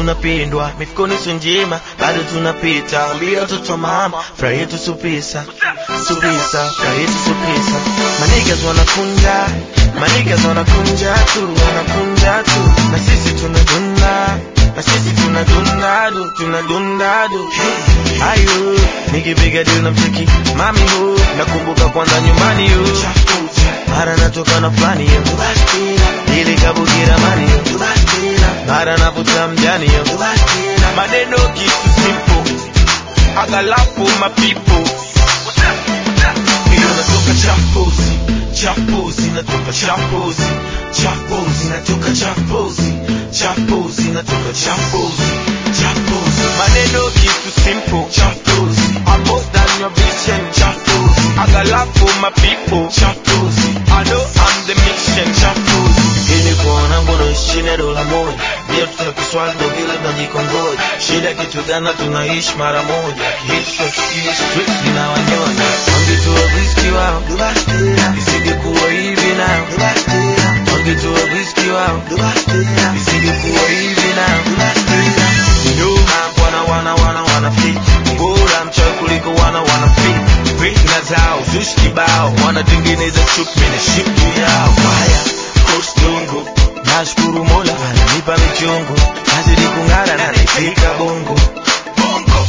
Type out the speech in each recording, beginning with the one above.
tunapindwa mifukoni sio njema bado tunapita ambia watoto mama furaha yetu supisa supisa furaha yetu supisa manigas wanakunja manigas wanakunja tu wanakunja tu na sisi tunadunda na sisi tunadunda du tunadunda du ayo nikipiga deal na mcheki mami hu nakumbuka kwanza nyumbani yu mara natoka na fulani yo ili kabukira mani yo mara navuta mjani yo maneno kitu simple agalapo mapipo hiyo natoka champozi champozi natoka champozi champozi natoka champozi champozi natoka champozi champozi maneno kitu simple champozi I'm more than your vision champozi agalapo mapipo champozi I know I'm the mission champozi ili kuona ngono chini ya dola moja ndio tuna kiswali ndo vile tunajikongoja shida kitu gana tunaishi mara moja kihistoria street zinawanyonya wangetoa whisky wao isingekuwa hivi nao wangetoa whisky wao isingekuwa hivi nao nyuma wana wana wana wana fit bora mchawi kuliko wana wana fit fitna zao zushi kibao wanatengeneza chupi na shipu yao haya kostungu nashukuru mola ananipa michungu nazidi kung'ara na nifika bongo bongo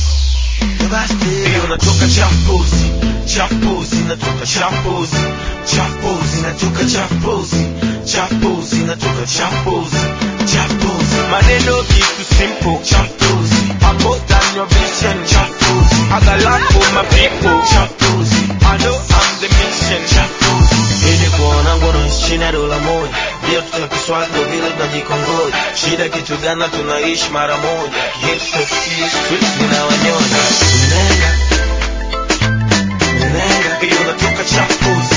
hiyo natoka champozi champozi natoka champozi champozi natoka champozi champozi natoka champozi champozi maneno kitu simple champozi I'm more than your vision champozi I got love for my people champozi I know I'm the mission champozi ili kuona ngono chini ya dola moja ndio tutakiswali ndo vile tunajikongoja shida kitu gana tunaishi mara moja kihistoria street zinawanyonya Nenga, nenga, hiyo natoka champozi